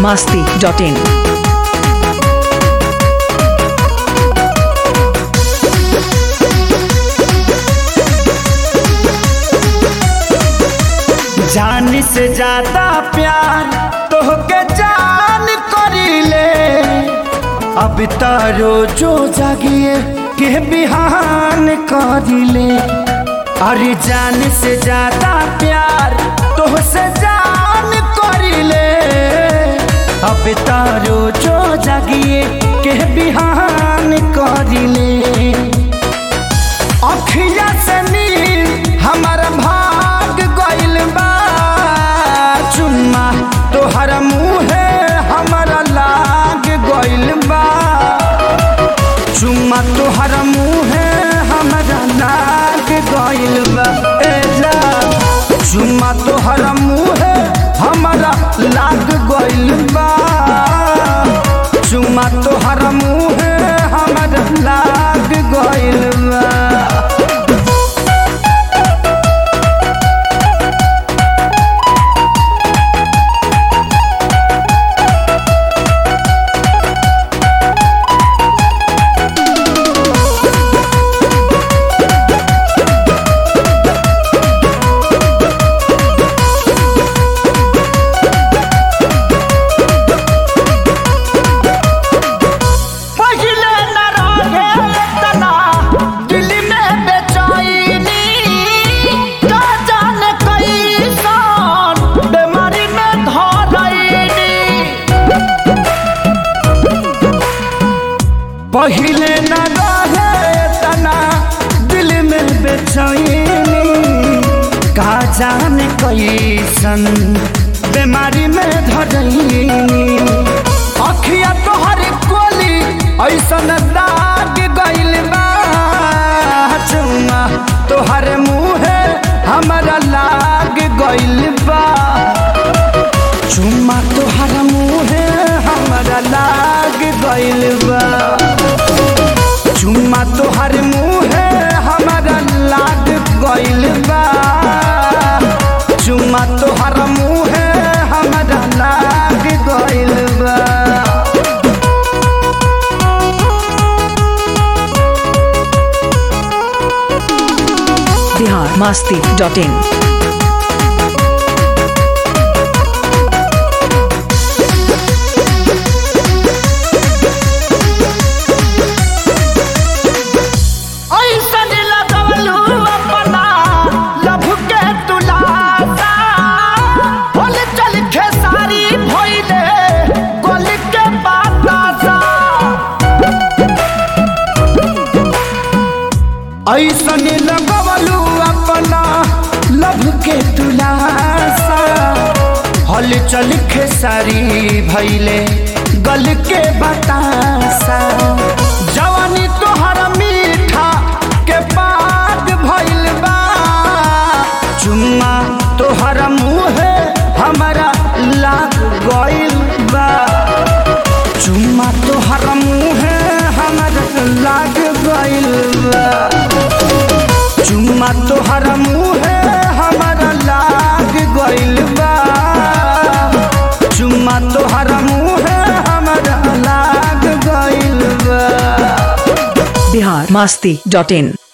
masti.in. जान से ज्यादा प्यार तोहके जान करीले अब तारो जो जागिए के बिहान करीले अरे जान से ज्यादा प्यार तोहसे जान करीले अब तारो जो जागिए के बिहान करीले अखिया से नील हमर भाग गइल बा चुम्मा तोहर मुहे हमर लाग गइल बा चुम्मा तोहर मुहे हमर लाग गइल बा ए जा चुम्मा तोहर मुहे हमरा लाग गइल बा चुम्मा तोहर मुहे हमर लाग गइल बा पहिले न रहे तना दिल में बेचैनी का जाने कैसन बीमारी में धरैनी पहिले न रहे तना दिल में बेचैनी का जाने कैसन बीमारी में धरैनी अखिया तोहर कोली ऐसन दाग गइल बा चुम्मा तोहर मुहे हमरा लाग गइल बा चुम्मा तोहर मुहे हमरा लाग गइल बा चुम्मा तोहर मुहे हमरा लाग गइल बा चुम्मा तोहर मुहे हमरा लाग गइल बा Bihar masti.in. ऐसन लगवलू अपना लभ के तुलासा होल चल खेसारी भइले गोल के बातासा ऐसन लगवलू अपना लभ के तुलासा हल चल खेसारी भइले गल के बतासा जवानी तोहर मीठा के पाग भइल बा चुम्मा तोहर मुहे हमरा लाग गइल बा चुम्मा तोहर मुहे हमरा लाग गइल बा चुम्मा तोहर मुहे हमरा लाग गइल बा चुम्मा तोहर मुहे हमरा लाग गइल बा Bihar masti.in.